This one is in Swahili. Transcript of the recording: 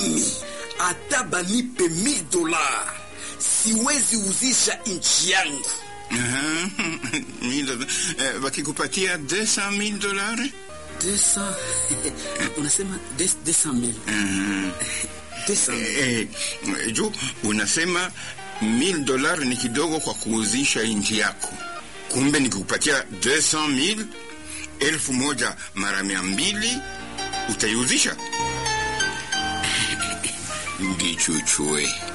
mimi hata banipe 1000 dola siwezi uzisha nchi yangu. Aha, mil- eh, wakikupatia 200,000 dolari 200 unasema 200,000 200,000 eh, eh, juu unasema 1000 dolari ni kidogo kwa kuuzisha nchi yako, kumbe nikikupatia 200,000 elfu moja mara mia mbili utaiuzisha? Ngichuchue